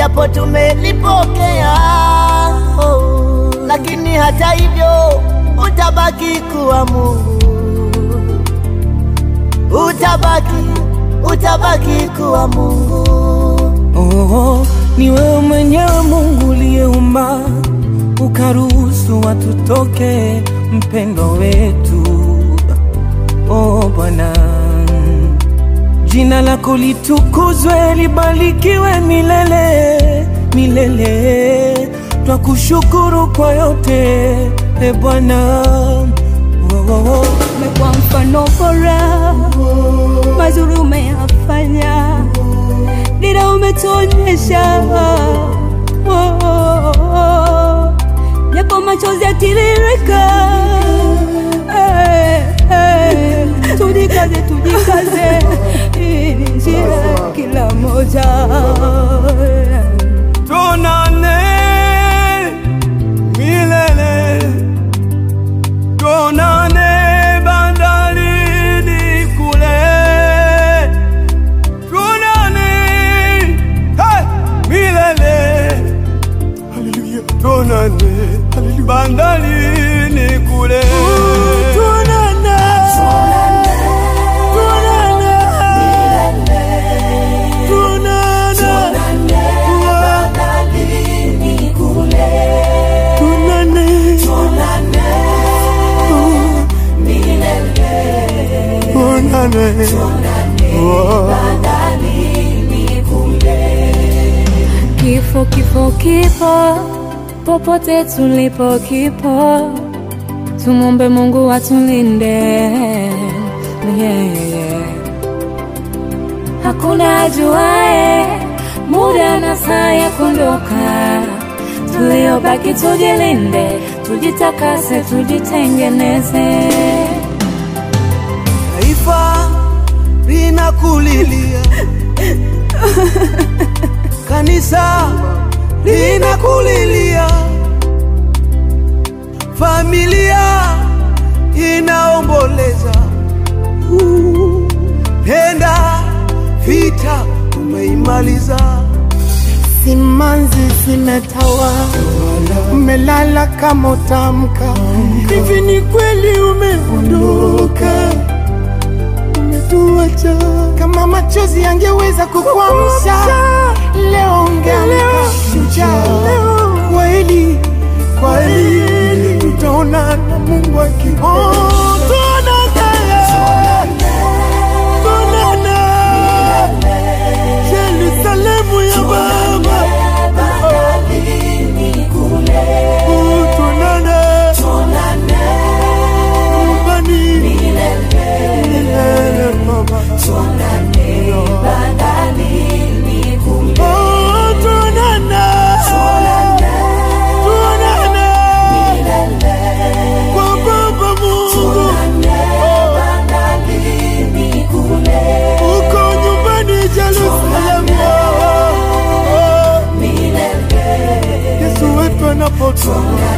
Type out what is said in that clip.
japo tumelipokea oh, lakini hata hivyo utabaki kuwa Mungu, utabaki, utabaki kuwa Mungu. Oh, ni wewe mwenyewe Mungu uliyeumba ukaruhusu watu toke, mpendo wetu. Oh Bwana, jina lako litukuzwe, libarikiwe milele milele. Twakushukuru kwa yote e Bwana. Oh, oh, oh. umekuwa mfano bora, mazuri umeyafanya, dira umetuonyesha, Oh, oh, oh. japo machozi yatiririka, Eh, eh. tujikaze, tujikaze, hii ni njia ya kila moja Tuonane milele, tuonane bandarini kule, tuonane hey, milele, haleluya, tuonane bandarini kule, tuonane, tuonane, tuonane, tuonane, tuonane, Oh. Kifo, kifo, kipo popote tulipo, kipo. Tumombe Mungu atulinde, yeah, yeah. Hakuna ajuae muda na saa ya kuondoka. Tuliobaki tujilinde, tujitakase, tujitengeneze. Taifa linakulilia, kanisa linakulilia, familia inaomboleza. Uh, Penda vita umeimaliza, Simanzi zimetawa, umelala kama utamka. Hivi ni kweli umeondoka, umetuacha. Kama machozi yangeweza kukuamsha, leo ungeamka shujaa. Kweli kweli, tutaonana Mungu akipenda. Tuonane, Yerusalemu ya Baba. Oh, tuonane. Nyumbani. Milele, Baba. Oh, tuonane. Tuonane. Kwa Baba Mungu. Uko nyumbani Jerusalemu. Oh, Yesu wetu anapotoka